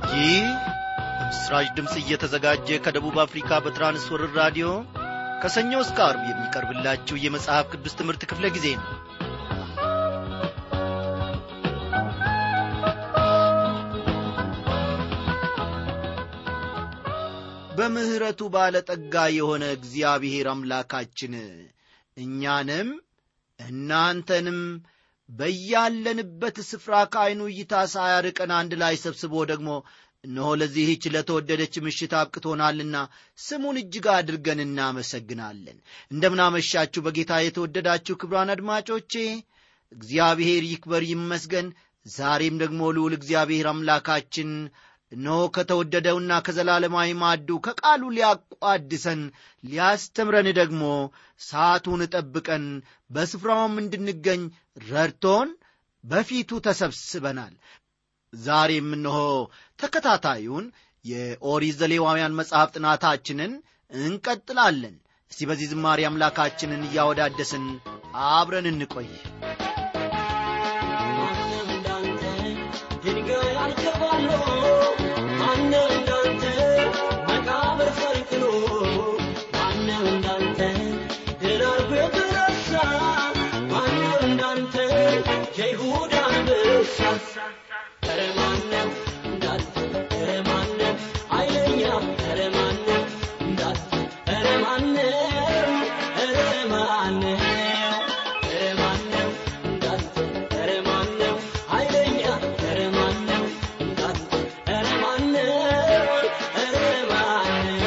ይህ በምስራች ድምፅ እየተዘጋጀ ከደቡብ አፍሪካ በትራንስወርር ራዲዮ ከሰኞ እስከ አርብ የሚቀርብላችሁ የመጽሐፍ ቅዱስ ትምህርት ክፍለ ጊዜ ነው በምሕረቱ ባለጠጋ የሆነ እግዚአብሔር አምላካችን እኛንም እናንተንም በያለንበት ስፍራ ከዐይኑ እይታ ሳያርቀን አንድ ላይ ሰብስቦ ደግሞ እነሆ ለዚህች ለተወደደች ምሽት አብቅቶናልና ስሙን እጅግ አድርገን እናመሰግናለን እንደምናመሻችሁ በጌታ የተወደዳችሁ ክብሯን አድማጮቼ እግዚአብሔር ይክበር ይመስገን ዛሬም ደግሞ ልዑል እግዚአብሔር አምላካችን እነሆ ከተወደደውና ከዘላለማዊ ማዱ ከቃሉ ሊያቋድሰን ሊያስተምረን ደግሞ ሰዓቱን ጠብቀን በስፍራውም እንድንገኝ ረድቶን በፊቱ ተሰብስበናል ዛሬም እነሆ ተከታታዩን የኦሪት ዘሌዋውያን መጽሐፍ ጥናታችንን እንቀጥላለን እስቲ በዚህ ዝማሬ አምላካችንን እያወዳደስን አብረን እንቆይ ድንጋይ አልከባሎ ማነው እንዳንተ መቃብር ፈልቅሎ ማነው እንዳንተ ድል አርጎ የተነሳ ማነው እንዳንተ የይሁዳ አንበሳ ኧረ ማነው እንዳንተ ኧረ ማነው ኃይለኛ ኧረ ማነው እንዳንተ ኧረ ማነው ኧረ ማነው ኧረ ማነው እንዳንተ ኧረ ማነው ኃይለኛ ኧረ ማነው እንዳንተ ኧረ ማነው ኧረ ማነው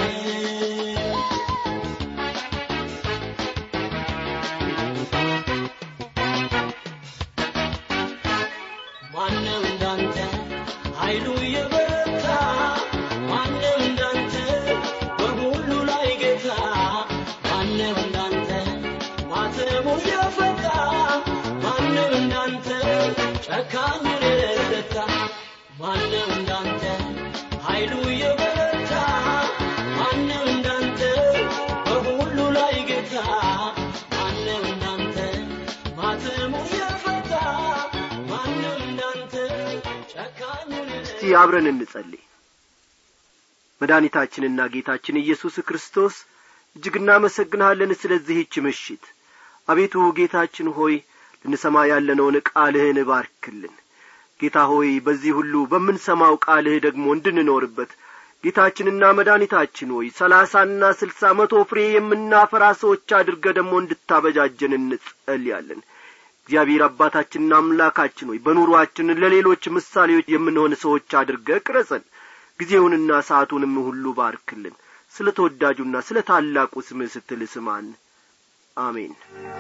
ማነው እንዳንተ ኃይሉ የበረታ ማነው እንዳንተ በሁሉ ላይ ጌታ ማነው እንዳንተ ማተሙ የፈታ ማነው እንዳንተ ጨካኙን የረታ ማነው እንዳንተ ኃይሉ የበረታ ማነው እንዳንተ በሁሉ ላይ ጌታ ማነው እንዳንተ ማተሙ የፈታ ማነው እንዳንተ ጨካኙን እስቲ አብረን እንጸልይ መድኃኒታችንና ጌታችን ኢየሱስ ክርስቶስ እጅግ እናመሰግንሃለን ስለዚህች ምሽት አቤቱ ጌታችን ሆይ ልንሰማ ያለነውን ቃልህን ባርክልን ጌታ ሆይ በዚህ ሁሉ በምንሰማው ቃልህ ደግሞ እንድንኖርበት ጌታችንና መድኃኒታችን ሆይ ሰላሳና ስልሳ መቶ ፍሬ የምናፈራ ሰዎች አድርገ ደግሞ እንድታበጃጀን እንጸልያለን እግዚአብሔር አባታችንና አምላካችን ሆይ በኑሮአችን ለሌሎች ምሳሌዎች የምንሆን ሰዎች አድርገ ቅረጸን ጊዜውንና ሰዓቱንም ሁሉ ባርክልን ስለ ተወዳጁና ስለ ታላቁ ስምህ ስትል ስማን አሜን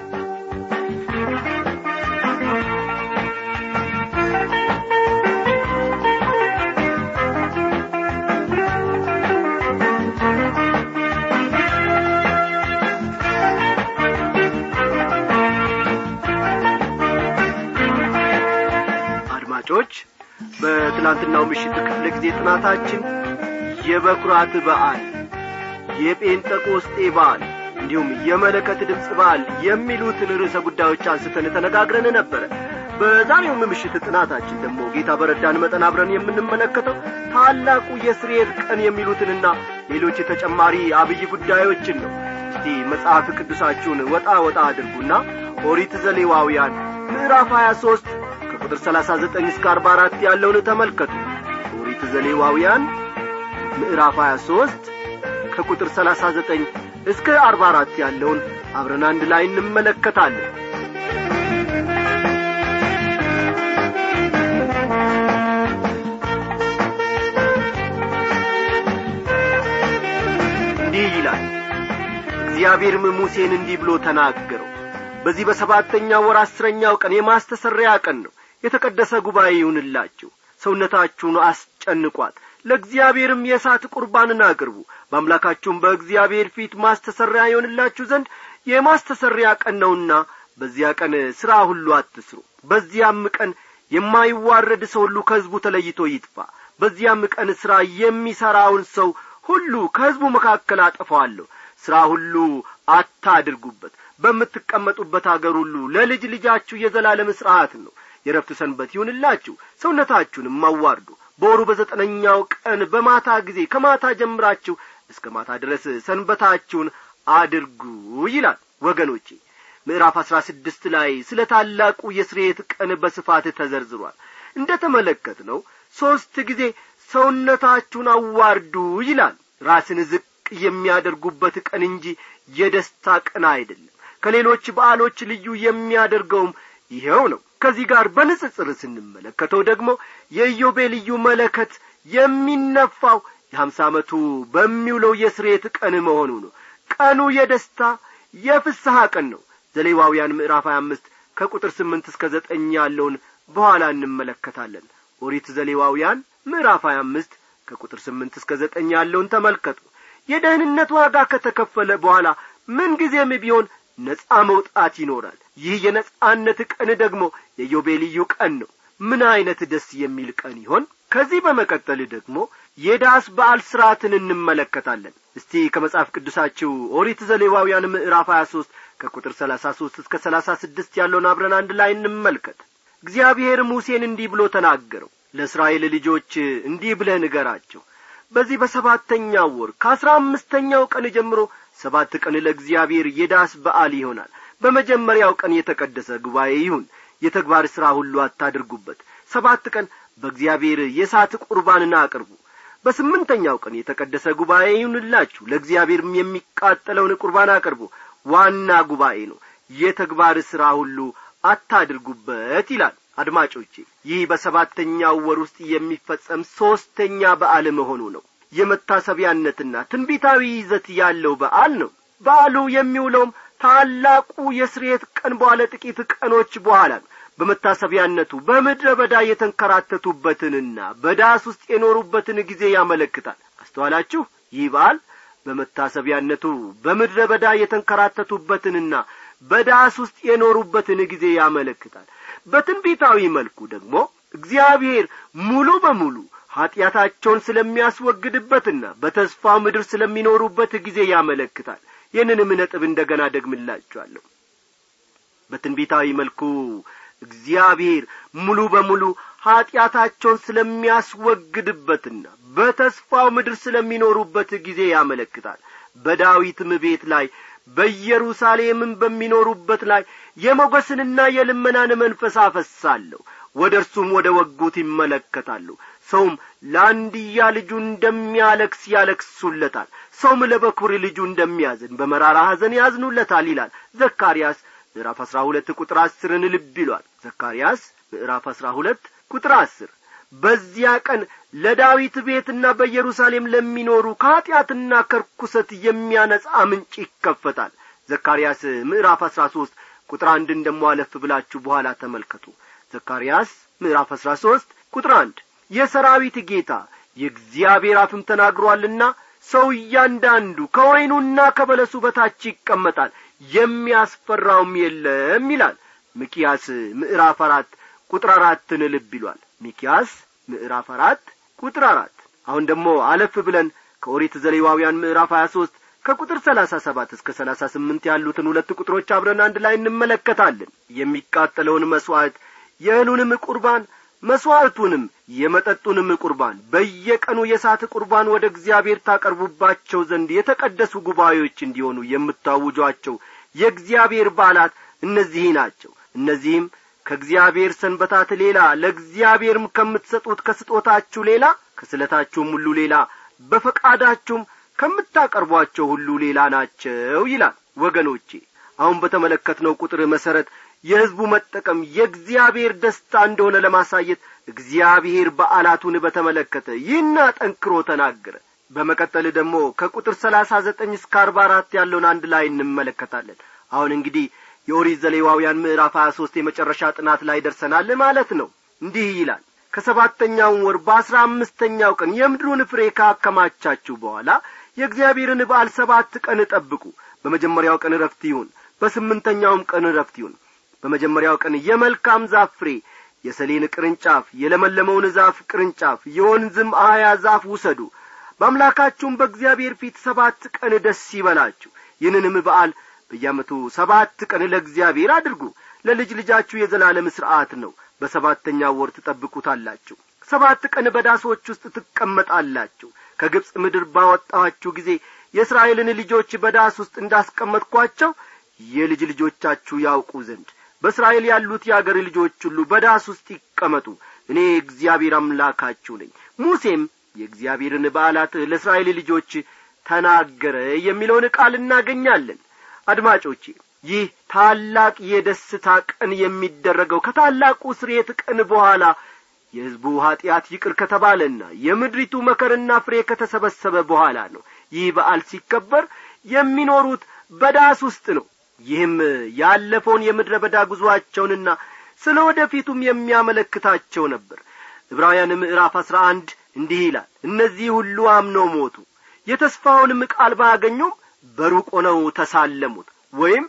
አድማጮች በትላንትናው ምሽት ክፍለ ጊዜ ጥናታችን የበኩራት በዓል የጴንጠቆስጤ በዓል እንዲሁም የመለከት ድምፅ በዓል የሚሉትን ርዕሰ ጉዳዮች አንስተን ተነጋግረን ነበረ በዛሬውም ምሽት ጥናታችን ደግሞ ጌታ በረዳን መጠን አብረን የምንመለከተው ታላቁ የስርየት ቀን የሚሉትንና ሌሎች ተጨማሪ አብይ ጉዳዮችን ነው እስቲ መጽሐፍ ቅዱሳችሁን ወጣ ወጣ አድርጉና ኦሪት ዘሌዋውያን ምዕራፍ 23 ከቁጥር 39 እስከ 44 ያለውን ተመልከቱ ኦሪት ዘሌዋውያን ምዕራፍ 23 ከቁጥር 39 እስከ 44 ያለውን አብረን አንድ ላይ እንመለከታለን እንዲህ ይላል እግዚአብሔርም ሙሴን እንዲህ ብሎ ተናገረው በዚህ በሰባተኛው ወር አስረኛው ቀን የማስተሰሪያ ቀን ነው የተቀደሰ ጉባኤ ይሁንላችሁ ሰውነታችሁን አስጨንቋት ለእግዚአብሔርም የእሳት ቁርባንን አቅርቡ በአምላካችሁም በእግዚአብሔር ፊት ማስተሰሪያ ይሆንላችሁ ዘንድ የማስተሰሪያ ቀን ነውና በዚያ ቀን ሥራ ሁሉ አትስሩ በዚያም ቀን የማይዋረድ ሰው ሁሉ ከሕዝቡ ተለይቶ ይጥፋ በዚያም ቀን ሥራ የሚሠራውን ሰው ሁሉ ከሕዝቡ መካከል አጠፋዋለሁ ሥራ ሁሉ አታድርጉበት በምትቀመጡበት አገር ሁሉ ለልጅ ልጃችሁ የዘላለም ሥርዓት ነው የረፍት ሰንበት ይሁንላችሁ ሰውነታችሁንም አዋርዱ በወሩ በዘጠነኛው ቀን በማታ ጊዜ ከማታ ጀምራችሁ እስከ ማታ ድረስ ሰንበታችሁን አድርጉ ይላል ወገኖቼ ምዕራፍ አሥራ ስድስት ላይ ስለ ታላቁ የስርየት ቀን በስፋት ተዘርዝሯል እንደ ተመለከት ነው ሦስት ጊዜ ሰውነታችሁን አዋርዱ ይላል ራስን ዝቅ የሚያደርጉበት ቀን እንጂ የደስታ ቀን አይደለም ከሌሎች በዓሎች ልዩ የሚያደርገውም ይኸው ነው ከዚህ ጋር በንጽጽር ስንመለከተው ደግሞ የኢዮቤ ልዩ መለከት የሚነፋው የሀምሳ ዓመቱ በሚውለው የስሬት ቀን መሆኑ ነው ቀኑ የደስታ የፍስሐ ቀን ነው ዘሌዋውያን ምዕራፍ ሀያ አምስት ከቁጥር ስምንት እስከ ዘጠኝ ያለውን በኋላ እንመለከታለን ኦሪት ዘሌዋውያን ምዕራፍ ሀያ አምስት ከቁጥር ስምንት እስከ ዘጠኝ ያለውን ተመልከቱ የደህንነት ዋጋ ከተከፈለ በኋላ ምንጊዜም ቢሆን ነጻ መውጣት ይኖራል ይህ የነጻነት ቀን ደግሞ የዮቤልዩ ቀን ነው ምን ዐይነት ደስ የሚል ቀን ይሆን ከዚህ በመቀጠል ደግሞ የዳስ በዓል ሥርዓትን እንመለከታለን እስቲ ከመጽሐፍ ቅዱሳችሁ ኦሪት ዘሌዋውያን ምዕራፍ ሀያ ሦስት ከቁጥር ሰላሳ ሦስት እስከ ሰላሳ ስድስት ያለውን አብረን አንድ ላይ እንመልከት እግዚአብሔር ሙሴን እንዲህ ብሎ ተናገረው ለእስራኤል ልጆች እንዲህ ብለህ ንገራቸው በዚህ በሰባተኛው ወር ከአሥራ አምስተኛው ቀን ጀምሮ ሰባት ቀን ለእግዚአብሔር የዳስ በዓል ይሆናል በመጀመሪያው ቀን የተቀደሰ ጉባኤ ይሁን የተግባር ሥራ ሁሉ አታድርጉበት ሰባት ቀን በእግዚአብሔር የእሳት ቁርባንን አቅርቡ በስምንተኛው ቀን የተቀደሰ ጉባኤ ይሁንላችሁ ለእግዚአብሔርም የሚቃጠለውን ቁርባን አቅርቡ ዋና ጉባኤ ነው የተግባር ሥራ ሁሉ አታድርጉበት ይላል አድማጮቼ ይህ በሰባተኛው ወር ውስጥ የሚፈጸም ሦስተኛ በዓል መሆኑ ነው የመታሰቢያነትና ትንቢታዊ ይዘት ያለው በዓል ነው በዓሉ የሚውለውም ታላቁ የስርየት ቀን በኋላ ጥቂት ቀኖች በኋላ ነው በመታሰቢያነቱ በምድረ በዳ የተንከራተቱበትንና በዳስ ውስጥ የኖሩበትን ጊዜ ያመለክታል አስተዋላችሁ ይህ በዓል በመታሰቢያነቱ በምድረ በዳ የተንከራተቱበትንና በዳስ ውስጥ የኖሩበትን ጊዜ ያመለክታል በትንቢታዊ መልኩ ደግሞ እግዚአብሔር ሙሉ በሙሉ ኀጢአታቸውን ስለሚያስወግድበትና በተስፋ ምድር ስለሚኖሩበት ጊዜ ያመለክታል ይህንንም ነጥብ እንደ ገና ደግምላችኋለሁ በትንቢታዊ መልኩ እግዚአብሔር ሙሉ በሙሉ ኀጢአታቸውን ስለሚያስወግድበትና በተስፋው ምድር ስለሚኖሩበት ጊዜ ያመለክታል በዳዊትም ቤት ላይ በኢየሩሳሌምም በሚኖሩበት ላይ የሞገስንና የልመናን መንፈስ አፈሳለሁ ወደ እርሱም ወደ ወጉት ይመለከታሉ ሰውም ለአንድያ ልጁ እንደሚያለክስ ያለክሱለታል ሰውም ለበኩር ልጁ እንደሚያዝን በመራራ ሐዘን ያዝኑለታል ይላል ዘካርያስ ምዕራፍ አሥራ ሁለት ቁጥር አስርን ልብ ይሏል ዘካርያስ ምዕራፍ አሥራ ሁለት ቁጥር አስር በዚያ ቀን ለዳዊት ቤትና በኢየሩሳሌም ለሚኖሩ ከኀጢአትና ከርኩሰት የሚያነጻ ምንጭ ይከፈታል ዘካርያስ ምዕራፍ አሥራ ሦስት ቁጥር አንድን ደሞ አለፍ ብላችሁ በኋላ ተመልከቱ ዘካርያስ ምዕራፍ አሥራ ሦስት ቁጥር አንድ የሰራዊት ጌታ የእግዚአብሔር አፍም ተናግሮአልና ሰው እያንዳንዱ ከወይኑና ከበለሱ በታች ይቀመጣል የሚያስፈራውም የለም ይላል ሚኪያስ ምዕራፍ አራት ቁጥር አራትን ልብ ይሏል ሚኪያስ ምዕራፍ አራት ቁጥር አራት አሁን ደግሞ አለፍ ብለን ከኦሪት ዘሌዋውያን ምዕራፍ ሀያ ሦስት ከቁጥር ሰላሳ ሰባት እስከ ሰላሳ ስምንት ያሉትን ሁለት ቁጥሮች አብረን አንድ ላይ እንመለከታለን የሚቃጠለውን መሥዋዕት የእህሉንም ቁርባን መሥዋዕቱንም የመጠጡንም ቁርባን በየቀኑ የእሳት ቁርባን ወደ እግዚአብሔር ታቀርቡባቸው ዘንድ የተቀደሱ ጉባኤዎች እንዲሆኑ የምታውጇቸው የእግዚአብሔር በዓላት እነዚህ ናቸው እነዚህም ከእግዚአብሔር ሰንበታት ሌላ ለእግዚአብሔርም ከምትሰጡት ከስጦታችሁ ሌላ ከስለታችሁም ሁሉ ሌላ በፈቃዳችሁም ከምታቀርቧቸው ሁሉ ሌላ ናቸው ይላል ወገኖቼ አሁን በተመለከትነው ቁጥር መሠረት የሕዝቡ መጠቀም የእግዚአብሔር ደስታ እንደሆነ ለማሳየት እግዚአብሔር በዓላቱን በተመለከተ ይህና ጠንክሮ ተናገረ በመቀጠል ደግሞ ከቁጥር ሰላሳ ዘጠኝ እስከ አርባ አራት ያለውን አንድ ላይ እንመለከታለን አሁን እንግዲህ የኦሪት ዘሌዋውያን ምዕራፍ ሀያ ሦስት የመጨረሻ ጥናት ላይ ደርሰናል ማለት ነው እንዲህ ይላል ከሰባተኛውም ወር በአስራ አምስተኛው ቀን የምድሩን ፍሬ ካከማቻችሁ በኋላ የእግዚአብሔርን በዓል ሰባት ቀን ጠብቁ በመጀመሪያው ቀን ረፍት ይሁን በስምንተኛውም ቀን ረፍት ይሁን በመጀመሪያው ቀን የመልካም ዛፍ ፍሬ የሰሌን ቅርንጫፍ የለመለመውን ዛፍ ቅርንጫፍ የወንዝም አያ ዛፍ ውሰዱ በአምላካችሁም በእግዚአብሔር ፊት ሰባት ቀን ደስ ይበላችሁ ይህንንም በዓል በየዓመቱ ሰባት ቀን ለእግዚአብሔር አድርጉ ለልጅ ልጃችሁ የዘላለም ሥርዓት ነው በሰባተኛው ወር ትጠብቁታላችሁ ሰባት ቀን በዳሶች ውስጥ ትቀመጣላችሁ ከግብፅ ምድር ባወጣኋችሁ ጊዜ የእስራኤልን ልጆች በዳስ ውስጥ እንዳስቀመጥኳቸው የልጅ ልጆቻችሁ ያውቁ ዘንድ በእስራኤል ያሉት የአገር ልጆች ሁሉ በዳስ ውስጥ ይቀመጡ እኔ እግዚአብሔር አምላካችሁ ነኝ ሙሴም የእግዚአብሔርን በዓላት ለእስራኤል ልጆች ተናገረ የሚለውን ቃል እናገኛለን አድማጮቼ ይህ ታላቅ የደስታ ቀን የሚደረገው ከታላቁ ስርየት ቀን በኋላ የሕዝቡ ኀጢአት ይቅር ከተባለና የምድሪቱ መከርና ፍሬ ከተሰበሰበ በኋላ ነው ይህ በዓል ሲከበር የሚኖሩት በዳስ ውስጥ ነው ይህም ያለፈውን የምድረ በዳ ጉዞአቸውንና ስለ ወደፊቱም የሚያመለክታቸው ነበር ዕብራውያን ምዕራፍ አሥራ አንድ እንዲህ ይላል እነዚህ ሁሉ አምነው ሞቱ የተስፋውንም ቃል ባያገኙም በሩቅ ሆነው ተሳለሙት ወይም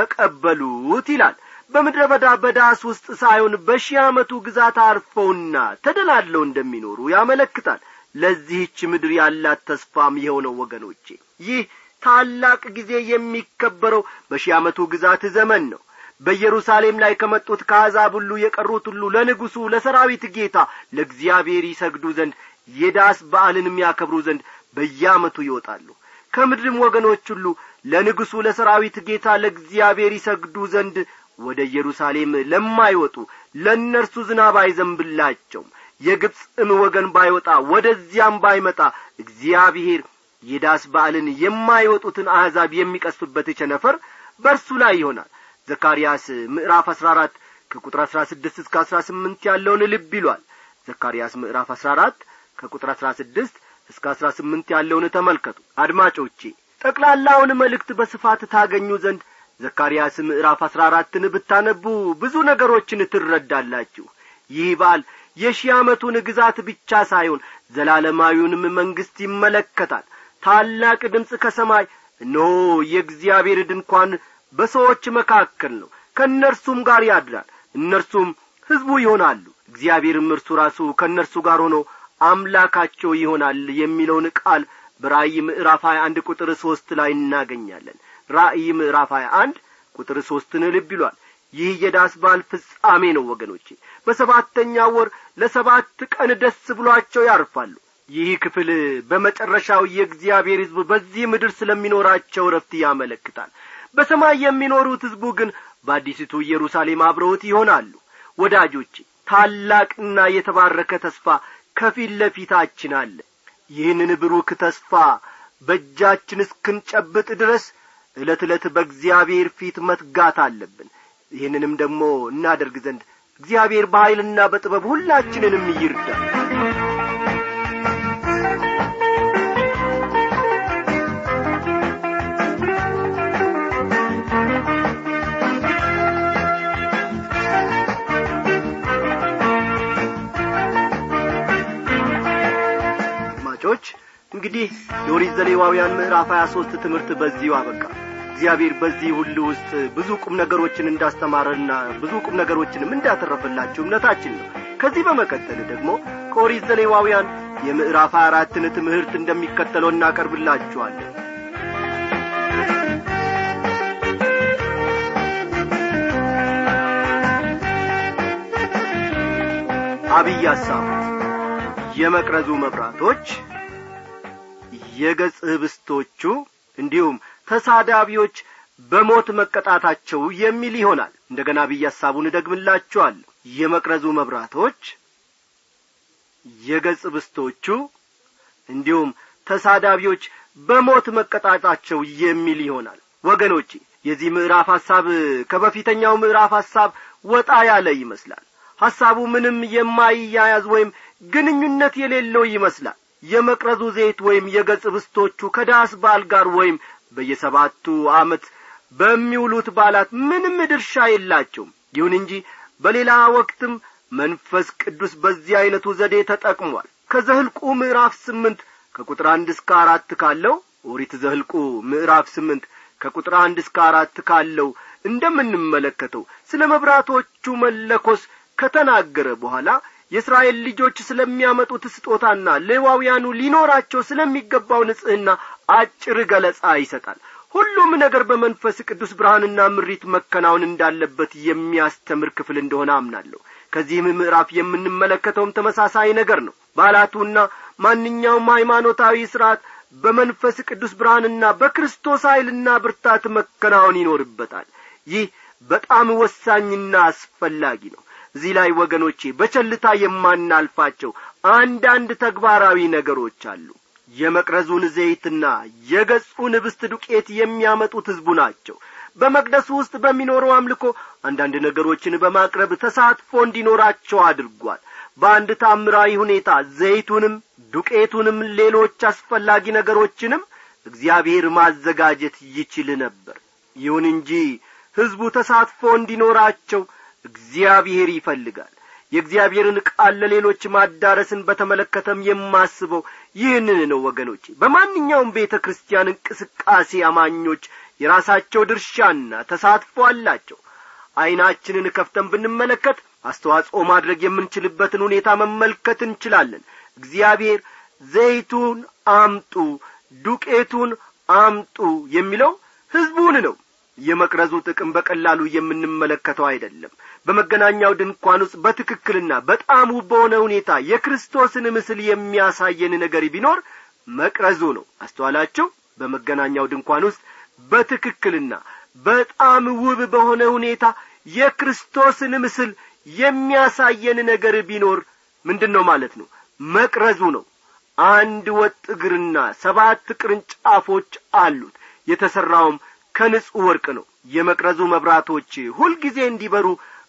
ተቀበሉት ይላል በምድረ በዳ በዳስ ውስጥ ሳይሆን በሺህ ዓመቱ ግዛት አርፈውና ተደላለው እንደሚኖሩ ያመለክታል ለዚህች ምድር ያላት ተስፋም የሆነው ወገኖቼ ይህ ታላቅ ጊዜ የሚከበረው በሺህ ዓመቱ ግዛት ዘመን ነው በኢየሩሳሌም ላይ ከመጡት ከአሕዛብ ሁሉ የቀሩት ሁሉ ለንጉሡ ለሰራዊት ጌታ ለእግዚአብሔር ይሰግዱ ዘንድ የዳስ በዓልንም ያከብሩ ዘንድ በየዓመቱ ይወጣሉ ከምድርም ወገኖች ሁሉ ለንጉሡ ለሰራዊት ጌታ ለእግዚአብሔር ይሰግዱ ዘንድ ወደ ኢየሩሳሌም ለማይወጡ ለእነርሱ ዝናብ አይዘንብላቸውም የግብፅም ወገን ባይወጣ ወደዚያም ባይመጣ እግዚአብሔር የዳስ በዓልን የማይወጡትን አሕዛብ የሚቀስፍበት ቸነፈር በእርሱ ላይ ይሆናል ዘካርያስ ምዕራፍ አሥራ አራት ከቁጥር አሥራ ስድስት እስከ አሥራ ስምንት ያለውን ልብ ይሏል ዘካርያስ ምዕራፍ አሥራ አራት ከቁጥር አሥራ ስድስት እስከ አሥራ ስምንት ያለውን ተመልከቱ አድማጮቼ ጠቅላላውን መልእክት በስፋት ታገኙ ዘንድ ዘካርያስ ምዕራፍ አሥራ አራትን ብታነቡ ብዙ ነገሮችን ትረዳላችሁ ይህ በዓል የሺህ ዓመቱን ግዛት ብቻ ሳይሆን ዘላለማዊውንም መንግሥት ይመለከታል ታላቅ ድምፅ ከሰማይ እነሆ የእግዚአብሔር ድንኳን በሰዎች መካከል ነው ከእነርሱም ጋር ያድራል እነርሱም ሕዝቡ ይሆናሉ እግዚአብሔርም እርሱ ራሱ ከእነርሱ ጋር ሆኖ አምላካቸው ይሆናል የሚለውን ቃል በራእይ ምዕራፍ ሀያ አንድ ቁጥር ሦስት ላይ እናገኛለን ራእይ ምዕራፍ ሀያ አንድ ቁጥር ሦስትን ልብ ይሏል ይህ የዳስ በዓል ፍጻሜ ነው ወገኖቼ በሰባተኛ ወር ለሰባት ቀን ደስ ብሏቸው ያርፋሉ ይህ ክፍል በመጨረሻው የእግዚአብሔር ሕዝብ በዚህ ምድር ስለሚኖራቸው ረፍት ያመለክታል በሰማይ የሚኖሩት ሕዝቡ ግን በአዲሲቱ ኢየሩሳሌም አብረውት ይሆናሉ ወዳጆቼ ታላቅና የተባረከ ተስፋ ከፊት ለፊታችን አለ ይህንን ብሩክ ተስፋ በእጃችን እስክንጨብጥ ድረስ ዕለት ዕለት በእግዚአብሔር ፊት መትጋት አለብን ይህንንም ደግሞ እናደርግ ዘንድ እግዚአብሔር በኀይልና በጥበብ ሁላችንንም ይርዳል አድማጮች እንግዲህ የኦሪት ዘሌዋውያን ምዕራፍ ሀያ ሦስት ትምህርት በዚሁ አበቃ እግዚአብሔር በዚህ ሁሉ ውስጥ ብዙ ቁም ነገሮችን እንዳስተማረና ብዙ ቁም ነገሮችንም እንዳተረፈላችሁ እምነታችን ነው ከዚህ በመቀጠል ደግሞ ከኦሪት ዘሌዋውያን የምዕራፍ ሀያ አራትን ትምህርት እንደሚከተለው እናቀርብላችኋለን አብይ ሐሳብ የመቅረዙ መብራቶች የገጽ ህብስቶቹ እንዲሁም ተሳዳቢዎች በሞት መቀጣታቸው የሚል ይሆናል እንደገና ብዬ ሐሳቡን እደግምላችኋለሁ የመቅረዙ መብራቶች የገጽ ብስቶቹ እንዲሁም ተሳዳቢዎች በሞት መቀጣታቸው የሚል ይሆናል ወገኖቼ የዚህ ምዕራፍ ሐሳብ ከበፊተኛው ምዕራፍ ሐሳብ ወጣ ያለ ይመስላል ሐሳቡ ምንም የማይያያዝ ወይም ግንኙነት የሌለው ይመስላል የመቅረዙ ዘይት ወይም የገጽ ብስቶቹ ከዳስ በዓል ጋር ወይም በየሰባቱ ዓመት በሚውሉት በዓላት ምንም ድርሻ የላቸውም ይሁን እንጂ በሌላ ወቅትም መንፈስ ቅዱስ በዚህ ዐይነቱ ዘዴ ተጠቅሟል ከዘህልቁ ምዕራፍ ስምንት ከቁጥር አንድ እስከ አራት ካለው ኦሪት ዘህልቁ ምዕራፍ ስምንት ከቁጥር አንድ እስከ አራት ካለው እንደምንመለከተው ስለ መብራቶቹ መለኮስ ከተናገረ በኋላ የእስራኤል ልጆች ስለሚያመጡት ስጦታና ሌዋውያኑ ሊኖራቸው ስለሚገባው ንጽሕና አጭር ገለጻ ይሰጣል ሁሉም ነገር በመንፈስ ቅዱስ ብርሃንና ምሪት መከናወን እንዳለበት የሚያስተምር ክፍል እንደሆነ አምናለሁ ከዚህም ምዕራፍ የምንመለከተውም ተመሳሳይ ነገር ነው በዓላቱና ማንኛውም ሃይማኖታዊ ሥርዓት በመንፈስ ቅዱስ ብርሃንና በክርስቶስ ኀይልና ብርታት መከናወን ይኖርበታል ይህ በጣም ወሳኝና አስፈላጊ ነው እዚህ ላይ ወገኖቼ በቸልታ የማናልፋቸው አንዳንድ ተግባራዊ ነገሮች አሉ የመቅረዙን ዘይትና የገጹን ህብስት ዱቄት የሚያመጡት ሕዝቡ ናቸው በመቅደሱ ውስጥ በሚኖረው አምልኮ አንዳንድ ነገሮችን በማቅረብ ተሳትፎ እንዲኖራቸው አድርጓል በአንድ ታምራዊ ሁኔታ ዘይቱንም ዱቄቱንም ሌሎች አስፈላጊ ነገሮችንም እግዚአብሔር ማዘጋጀት ይችል ነበር ይሁን እንጂ ሕዝቡ ተሳትፎ እንዲኖራቸው እግዚአብሔር ይፈልጋል የእግዚአብሔርን ቃል ለሌሎች ማዳረስን በተመለከተም የማስበው ይህንን ነው ወገኖቼ በማንኛውም ቤተ ክርስቲያን እንቅስቃሴ አማኞች የራሳቸው ድርሻና ተሳትፎ አላቸው ዐይናችንን ከፍተን ብንመለከት አስተዋጽኦ ማድረግ የምንችልበትን ሁኔታ መመልከት እንችላለን እግዚአብሔር ዘይቱን አምጡ ዱቄቱን አምጡ የሚለው ሕዝቡን ነው የመቅረዙ ጥቅም በቀላሉ የምንመለከተው አይደለም በመገናኛው ድንኳን ውስጥ በትክክልና በጣም ውብ በሆነ ሁኔታ የክርስቶስን ምስል የሚያሳየን ነገር ቢኖር መቅረዙ ነው አስተዋላችሁ በመገናኛው ድንኳን ውስጥ በትክክልና በጣም ውብ በሆነ ሁኔታ የክርስቶስን ምስል የሚያሳየን ነገር ቢኖር ምንድን ነው ማለት ነው መቅረዙ ነው አንድ ወጥ እግርና ሰባት ቅርንጫፎች አሉት የተሠራውም ከንጹሕ ወርቅ ነው የመቅረዙ መብራቶች ሁልጊዜ እንዲበሩ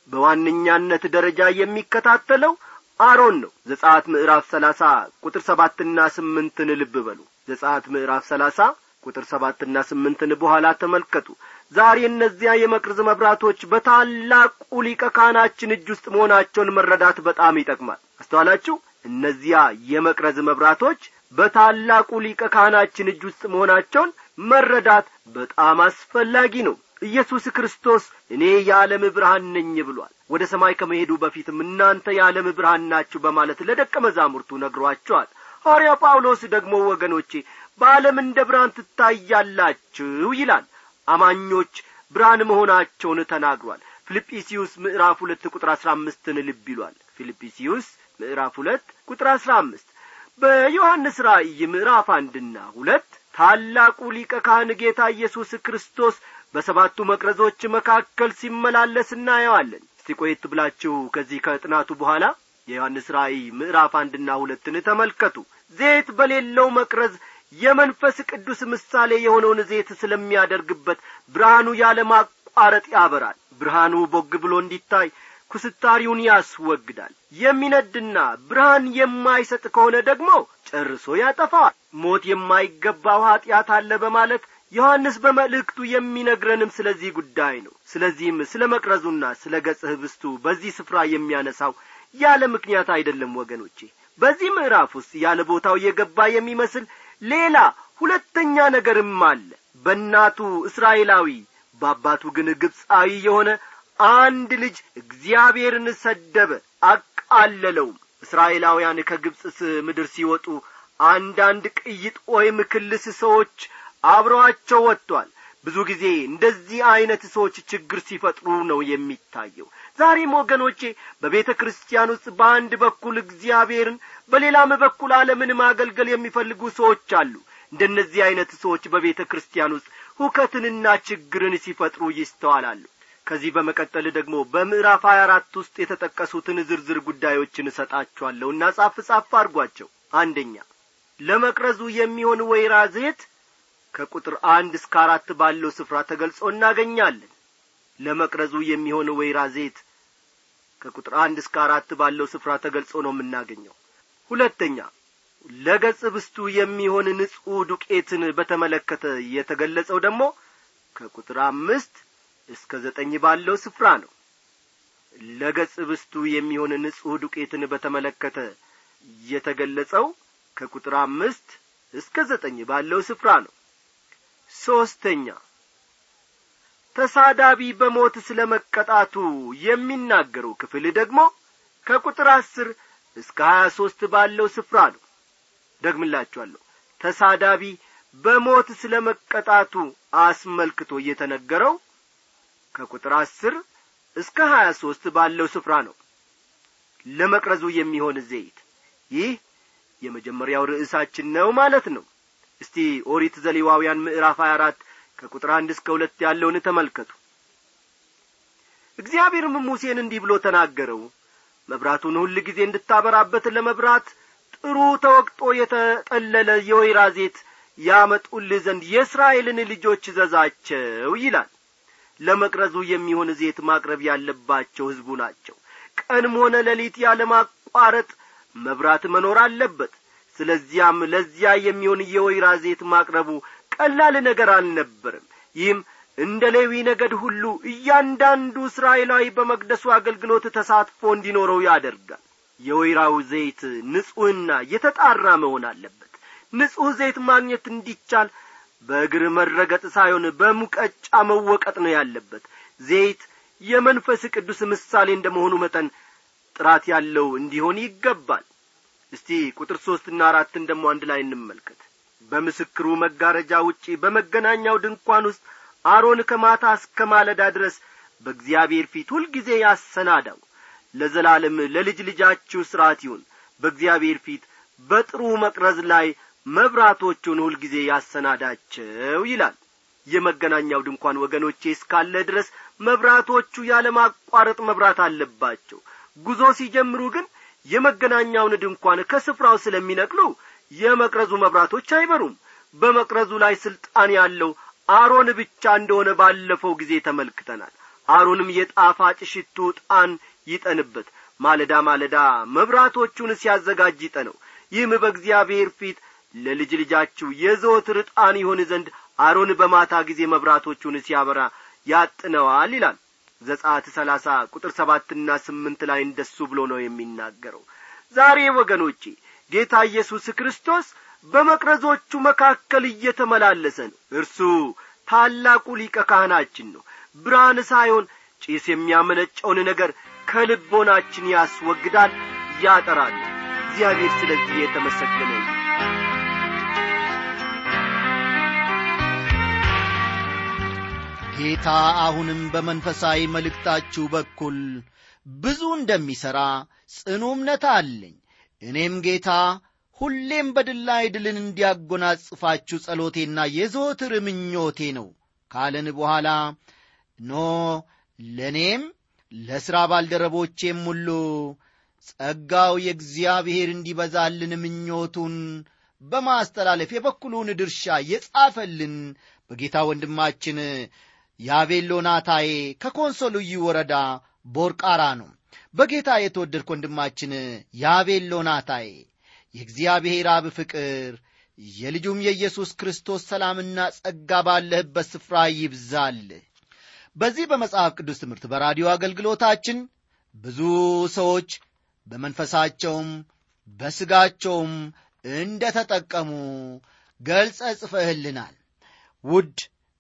በዋነኛነት ደረጃ የሚከታተለው አሮን ነው ዘጻት ምዕራፍ ሰላሳ ቁጥር ሰባትና ስምንትን ልብ በሉ ዘጻት ምዕራፍ ሰላሳ ቁጥር ሰባትና ስምንትን በኋላ ተመልከቱ ዛሬ እነዚያ የመቅረዝ መብራቶች በታላቁ ሊቀ ካህናችን እጅ ውስጥ መሆናቸውን መረዳት በጣም ይጠቅማል አስተዋላችሁ እነዚያ የመቅረዝ መብራቶች በታላቁ ሊቀ ካህናችን እጅ ውስጥ መሆናቸውን መረዳት በጣም አስፈላጊ ነው ኢየሱስ ክርስቶስ እኔ የዓለም ብርሃን ነኝ ብሏል ወደ ሰማይ ከመሄዱ በፊትም እናንተ የዓለም ብርሃን ናችሁ በማለት ለደቀ መዛሙርቱ ነግሯቸዋል ሐዋርያ ጳውሎስ ደግሞ ወገኖቼ በዓለም እንደ ብርሃን ትታያላችሁ ይላል አማኞች ብርሃን መሆናቸውን ተናግሯል ፊልጵስዩስ ምዕራፍ ሁለት ቁጥር አሥራ አምስትን ልብ ይሏል ፊልጵስዩስ ምዕራፍ ሁለት ቁጥር አሥራ አምስት በዮሐንስ ራእይ ምዕራፍ አንድና ሁለት ታላቁ ሊቀ ካህን ጌታ ኢየሱስ ክርስቶስ በሰባቱ መቅረዞች መካከል ሲመላለስ እናየዋለን እስቲ ቆየት ብላችሁ ከዚህ ከጥናቱ በኋላ የዮሐንስ ራእይ ምዕራፍ አንድና ሁለትን ተመልከቱ ዘይት በሌለው መቅረዝ የመንፈስ ቅዱስ ምሳሌ የሆነውን ዘይት ስለሚያደርግበት ብርሃኑ ያለ ማቋረጥ ያበራል ብርሃኑ ቦግ ብሎ እንዲታይ ኩስታሪውን ያስወግዳል የሚነድና ብርሃን የማይሰጥ ከሆነ ደግሞ ጨርሶ ያጠፋዋል ሞት የማይገባው ኀጢአት አለ በማለት ዮሐንስ በመልእክቱ የሚነግረንም ስለዚህ ጉዳይ ነው ስለዚህም ስለ መቅረዙና ስለ ገጽ ህብስቱ በዚህ ስፍራ የሚያነሳው ያለ ምክንያት አይደለም ወገኖቼ በዚህ ምዕራፍ ውስጥ ያለ ቦታው የገባ የሚመስል ሌላ ሁለተኛ ነገርም አለ በእናቱ እስራኤላዊ በአባቱ ግን ግብፃዊ የሆነ አንድ ልጅ እግዚአብሔርን ሰደበ አቃለለውም እስራኤላውያን ከግብፅ ምድር ሲወጡ አንዳንድ ቅይጥ ወይም ክልስ ሰዎች አብረዋቸው ወጥቷል ብዙ ጊዜ እንደዚህ ዐይነት ሰዎች ችግር ሲፈጥሩ ነው የሚታየው ዛሬም ወገኖቼ በቤተ ክርስቲያን ውስጥ በአንድ በኩል እግዚአብሔርን በሌላም በኩል ዓለምን ማገልገል የሚፈልጉ ሰዎች አሉ እንደነዚህ ዐይነት ሰዎች በቤተ ክርስቲያን ውስጥ ሁከትንና ችግርን ሲፈጥሩ ይስተዋላሉ ከዚህ በመቀጠል ደግሞ በምዕራፍ ሀያ አራት ውስጥ የተጠቀሱትን ዝርዝር ጉዳዮችን እሰጣችኋለሁና ጻፍ ጻፍ አድርጓቸው አንደኛ ለመቅረዙ የሚሆን ወይራ ዘይት ከቁጥር አንድ እስከ አራት ባለው ስፍራ ተገልጾ እናገኛለን ለመቅረዙ የሚሆን ወይራ ዘይት ከቁጥር አንድ እስከ አራት ባለው ስፍራ ተገልጾ ነው የምናገኘው ሁለተኛ ለገጽ ብስቱ የሚሆን ንጹሕ ዱቄትን በተመለከተ የተገለጸው ደግሞ ከቁጥር አምስት እስከ ዘጠኝ ባለው ስፍራ ነው ለገጽ ብስቱ የሚሆን ንጹሕ ዱቄትን በተመለከተ የተገለጸው ከቁጥር አምስት እስከ ዘጠኝ ባለው ስፍራ ነው ሦስተኛ ተሳዳቢ በሞት ስለ መቀጣቱ የሚናገረው ክፍል ደግሞ ከቁጥር አስር እስከ ሀያ ሦስት ባለው ስፍራ ነው ደግምላችኋለሁ ተሳዳቢ በሞት ስለ መቀጣቱ አስመልክቶ እየተነገረው ከቁጥር አስር እስከ ሀያ ሦስት ባለው ስፍራ ነው ለመቅረዙ የሚሆን ዘይት ይህ የመጀመሪያው ርዕሳችን ነው ማለት ነው እስቲ ኦሪት ዘሌዋውያን ምዕራፍ 24 ከቁጥር አንድ እስከ ሁለት ያለውን ተመልከቱ እግዚአብሔርም ሙሴን እንዲህ ብሎ ተናገረው መብራቱን ሁል ጊዜ እንድታበራበት ለመብራት ጥሩ ተወቅጦ የተጠለለ የወይራ ዜት ያመጡልህ ዘንድ የእስራኤልን ልጆች እዘዛቸው ይላል ለመቅረዙ የሚሆን ዜት ማቅረብ ያለባቸው ሕዝቡ ናቸው ቀንም ሆነ ሌሊት ያለማቋረጥ መብራት መኖር አለበት ስለዚያም ለዚያ የሚሆን የወይራ ዜት ማቅረቡ ቀላል ነገር አልነበርም ይህም እንደ ሌዊ ነገድ ሁሉ እያንዳንዱ እስራኤላዊ በመቅደሱ አገልግሎት ተሳትፎ እንዲኖረው ያደርጋል የወይራው ዘይት ንጹሕና የተጣራ መሆን አለበት ንጹሕ ዘይት ማግኘት እንዲቻል በእግር መረገጥ ሳይሆን በሙቀጫ መወቀጥ ነው ያለበት ዘይት የመንፈስ ቅዱስ ምሳሌ እንደ መሆኑ መጠን ጥራት ያለው እንዲሆን ይገባል እስቲ ቁጥር ሦስትና አራትን ደግሞ አንድ ላይ እንመልከት በምስክሩ መጋረጃ ውጪ በመገናኛው ድንኳን ውስጥ አሮን ከማታ እስከ ማለዳ ድረስ በእግዚአብሔር ፊት ሁልጊዜ ያሰናዳው ለዘላለም ለልጅ ልጃችሁ ሥርዓት ይሁን በእግዚአብሔር ፊት በጥሩ መቅረዝ ላይ መብራቶቹን ሁልጊዜ ያሰናዳቸው ይላል የመገናኛው ድንኳን ወገኖቼ እስካለ ድረስ መብራቶቹ ያለማቋረጥ መብራት አለባቸው ጉዞ ሲጀምሩ ግን የመገናኛውን ድንኳን ከስፍራው ስለሚነቅሉ የመቅረዙ መብራቶች አይበሩም በመቅረዙ ላይ ስልጣን ያለው አሮን ብቻ እንደሆነ ባለፈው ጊዜ ተመልክተናል አሮንም የጣፋጭ ሽቱ ጣን ይጠንበት ማለዳ ማለዳ መብራቶቹን ሲያዘጋጅ ይጠነው ይህም በእግዚአብሔር ፊት ለልጅ ልጃችሁ የዘወትር ዕጣን ይሆን ዘንድ አሮን በማታ ጊዜ መብራቶቹን ሲያበራ ያጥነዋል ይላል ዘጻት ሰላሳ ቁጥር ሰባትና ስምንት ላይ እንደሱ ብሎ ነው የሚናገረው ዛሬ ወገኖቼ ጌታ ኢየሱስ ክርስቶስ በመቅረዞቹ መካከል እየተመላለሰ ነው እርሱ ታላቁ ሊቀ ካህናችን ነው ብርሃን ሳይሆን ጭስ የሚያመነጨውን ነገር ከልቦናችን ያስወግዳል ያጠራል እግዚአብሔር ስለዚህ የተመሰገነ ነው ጌታ አሁንም በመንፈሳዊ መልእክታችሁ በኩል ብዙ እንደሚሠራ ጽኑ እምነት አለኝ እኔም ጌታ ሁሌም በድል ላይ ድልን እንዲያጎናጽፋችሁ ጸሎቴና የዘወትር ምኞቴ ነው ካለን በኋላ ኖ ለእኔም ለሥራ ባልደረቦቼም ሁሉ ጸጋው የእግዚአብሔር እንዲበዛልን ምኞቱን በማስተላለፍ የበኩሉን ድርሻ የጻፈልን በጌታ ወንድማችን የአቤሎ ናታዬ ከኮንሶ ልዩ ወረዳ ቦርቃራ ነው በጌታ የተወደድክ ወንድማችን የአቤሎ ናታዬ የእግዚአብሔር አብ ፍቅር የልጁም የኢየሱስ ክርስቶስ ሰላምና ጸጋ ባለህበት ስፍራ ይብዛልህ በዚህ በመጽሐፍ ቅዱስ ትምህርት በራዲዮ አገልግሎታችን ብዙ ሰዎች በመንፈሳቸውም በሥጋቸውም እንደ ተጠቀሙ ገልጸ ጽፈህልናል ውድ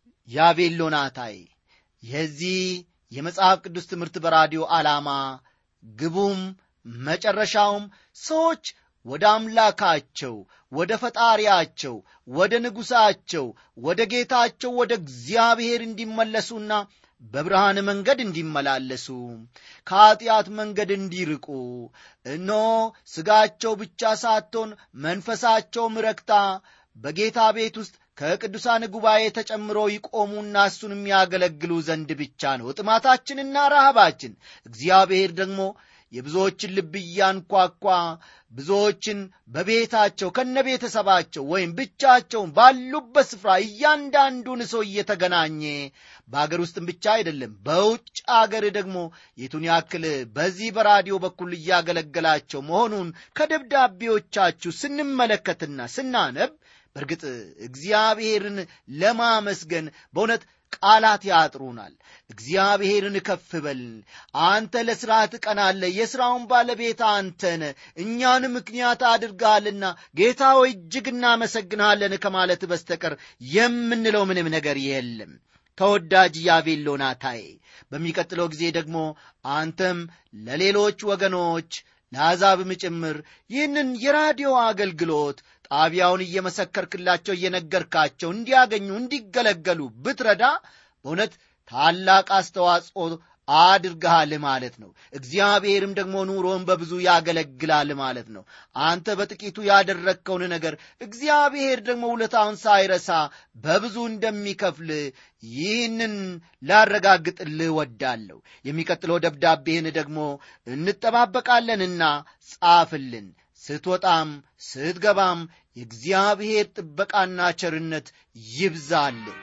ያቤሎናታይ የዚህ የመጽሐፍ ቅዱስ ትምህርት በራዲዮ ዓላማ ግቡም መጨረሻውም ሰዎች ወደ አምላካቸው ወደ ፈጣሪያቸው ወደ ንጉሣቸው ወደ ጌታቸው ወደ እግዚአብሔር እንዲመለሱና በብርሃን መንገድ እንዲመላለሱ ከኀጢአት መንገድ እንዲርቁ እኖ ሥጋቸው ብቻ ሳትሆን መንፈሳቸውም ረክታ በጌታ ቤት ውስጥ ከቅዱሳን ጉባኤ ተጨምሮ ይቆሙና እሱን የሚያገለግሉ ዘንድ ብቻ ነው ጥማታችንና ረሃባችን እግዚአብሔር ደግሞ የብዙዎችን ልብ እያንኳኳ ብዙዎችን በቤታቸው ከነ ቤተሰባቸው ወይም ብቻቸውን ባሉበት ስፍራ እያንዳንዱን ሰው እየተገናኘ በአገር ውስጥም ብቻ አይደለም በውጭ አገር ደግሞ የቱን ያክል በዚህ በራዲዮ በኩል እያገለገላቸው መሆኑን ከደብዳቤዎቻችሁ ስንመለከትና ስናነብ በእርግጥ እግዚአብሔርን ለማመስገን በእውነት ቃላት ያጥሩናል እግዚአብሔርን ከፍ በል አንተ ለሥራ ትቀናለ የሥራውን ባለቤት አንተነ እኛን ምክንያት አድርገሃልና ጌታ ሆይ እጅግ እናመሰግንሃለን ከማለት በስተቀር የምንለው ምንም ነገር የለም ተወዳጅ ያቤሎ ናታዬ በሚቀጥለው ጊዜ ደግሞ አንተም ለሌሎች ወገኖች ለአሕዛብም ጭምር ይህንን የራዲዮ አገልግሎት ጣቢያውን እየመሰከርክላቸው እየነገርካቸው እንዲያገኙ እንዲገለገሉ ብትረዳ በእውነት ታላቅ አስተዋጽኦ አድርገሃል ማለት ነው እግዚአብሔርም ደግሞ ኑሮን በብዙ ያገለግላል ማለት ነው አንተ በጥቂቱ ያደረግከውን ነገር እግዚአብሔር ደግሞ ውለታውን ሳይረሳ በብዙ እንደሚከፍል ይህንን ላረጋግጥልህ ወዳለሁ የሚቀጥለው ደብዳቤህን ደግሞ እንጠባበቃለንና ጻፍልን ስትወጣም ስትገባም የእግዚአብሔር ጥበቃና ቸርነት ይብዛልህ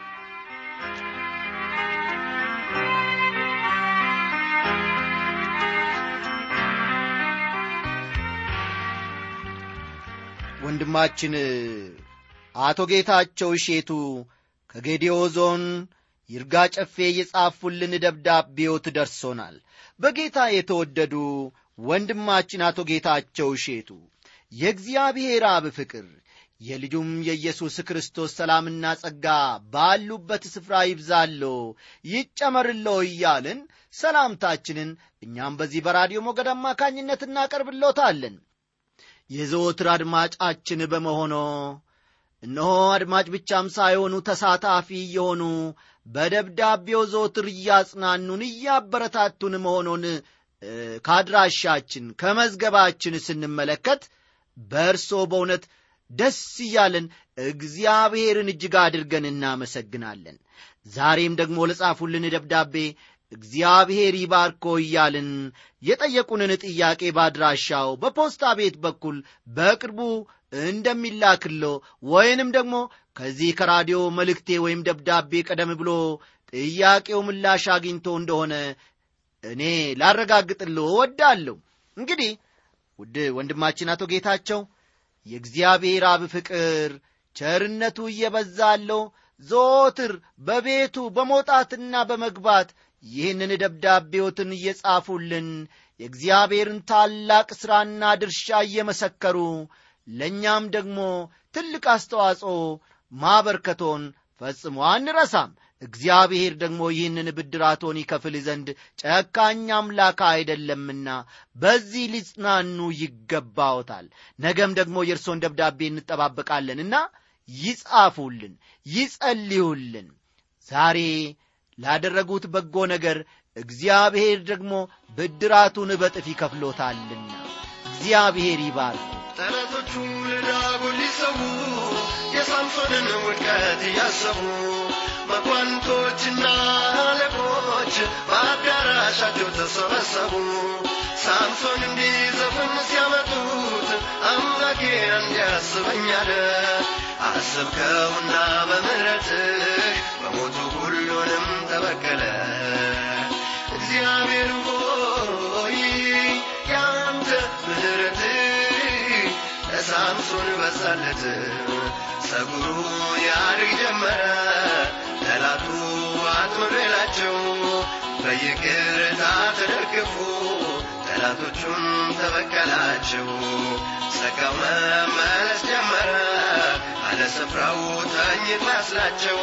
ወንድማችን አቶ ጌታቸው እሼቱ ከጌዲዮ ዞን ይርጋ ጨፌ የጻፉልን ደብዳቤዎት ደርሶናል በጌታ የተወደዱ ወንድማችን አቶ ጌታቸው እሼቱ የእግዚአብሔር አብ ፍቅር የልጁም የኢየሱስ ክርስቶስ ሰላምና ጸጋ ባሉበት ስፍራ ይብዛሎ ይጨመርሎ እያልን ሰላምታችንን እኛም በዚህ በራዲዮ ሞገድ አማካኝነት እናቀርብሎታለን የዘወትር አድማጫችን በመሆኖ እነሆ አድማጭ ብቻም ሳይሆኑ ተሳታፊ የሆኑ በደብዳቤው ዘወትር እያጽናኑን እያበረታቱን መሆኑን ከአድራሻችን ከመዝገባችን ስንመለከት በእርሶ በእውነት ደስ እያለን እግዚአብሔርን እጅግ አድርገን እናመሰግናለን ዛሬም ደግሞ ለጻፉልን ደብዳቤ እግዚአብሔር ይባርኮ እያልን የጠየቁንን ጥያቄ ባድራሻው በፖስታ ቤት በኩል በቅርቡ እንደሚላክሎ ወይንም ደግሞ ከዚህ ከራዲዮ መልእክቴ ወይም ደብዳቤ ቀደም ብሎ ጥያቄው ምላሽ አግኝቶ እንደሆነ እኔ ላረጋግጥሎ ወዳለሁ እንግዲህ ውድ ወንድማችን አቶ ጌታቸው የእግዚአብሔር አብ ፍቅር ቸርነቱ እየበዛለው ዘወትር በቤቱ በመውጣትና በመግባት ይህንን ደብዳቤዎትን እየጻፉልን የእግዚአብሔርን ታላቅ ሥራና ድርሻ እየመሰከሩ ለእኛም ደግሞ ትልቅ አስተዋጽኦ ማበርከቶን ፈጽሞ አንረሳም እግዚአብሔር ደግሞ ይህንን ብድራቶን ይከፍል ዘንድ ጨካኝ አምላክ አይደለምና በዚህ ሊጽናኑ ይገባዎታል ነገም ደግሞ የእርሶን ደብዳቤ እንጠባበቃለንና ይጻፉልን ይጸልዩልን ዛሬ ላደረጉት በጎ ነገር እግዚአብሔር ደግሞ ብድራቱን በጥፍ ይከፍሎታልና እግዚአብሔር ይባርኩ ጠላቶቹ ለዳጎን ሊሰዉ የሳምሶንን ውድቀት እያሰቡ መኳንቶችና አለቆች በአዳራሻቸው ተሰበሰቡ ሳምሶን እንዲዘፍን ሲያመጡት አምላኬ እንዲያስበኛለ አስብከውና በምሕረትህ በሞቱ ሁሉንም ተበቀለ እግዚአብሔር ሆይ ያንተ ምሕረትህ ለሳምሶን በዛለት ጸጉሩ ያድግ ጀመረ ጠላቱ አጥምሬላቸው በይቅርታ ተደግፎ ጠላቶቹን ተበቀላቸው ጸጋው መመለስ ጀመረ አለ ስፍራው ተኝቶ ያስላቸው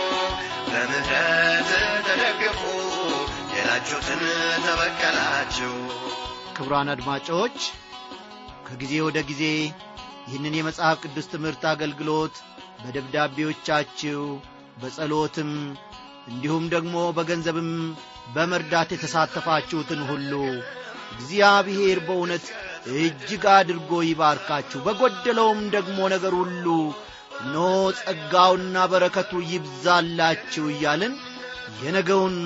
በምሕረት ተደግፎ የላጩትን ተበቀላቸው ክቡራን አድማጮች ከጊዜ ወደ ጊዜ ይህንን የመጽሐፍ ቅዱስ ትምህርት አገልግሎት በደብዳቤዎቻችሁ በጸሎትም እንዲሁም ደግሞ በገንዘብም በመርዳት የተሳተፋችሁትን ሁሉ እግዚአብሔር በእውነት እጅግ አድርጎ ይባርካችሁ በጎደለውም ደግሞ ነገር ሁሉ ኖ ጸጋውና በረከቱ ይብዛላችሁ እያልን የነገውን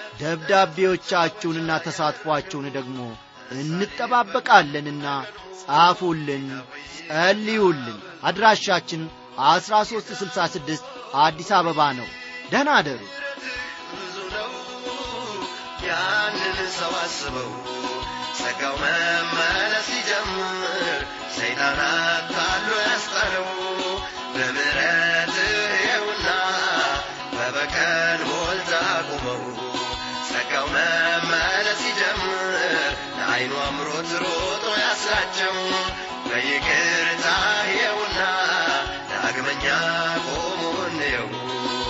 ደብዳቤዎቻችሁንና ተሳትፏችሁን ደግሞ እንጠባበቃለንና ጻፉልን ጸልዩልን አድራሻችን አስራ ሦስት ስልሳ ስድስት አዲስ አበባ ነው ደህና አደሩ ብዙ ነው ያንን ሰው አስበው ጸጋው መመለስ ሲጀምር ሰይጣን አታሎ ያስጣለው በምሕረት ይኸውና በበቀል ሞልታ አቁመው ጸጋው መመለስ ሲጀምር ለዐይኑ አምሮት ሮጦ ያስራቸው በይቅርታ ይኸውና ዳግመኛ ቆሞ እንየው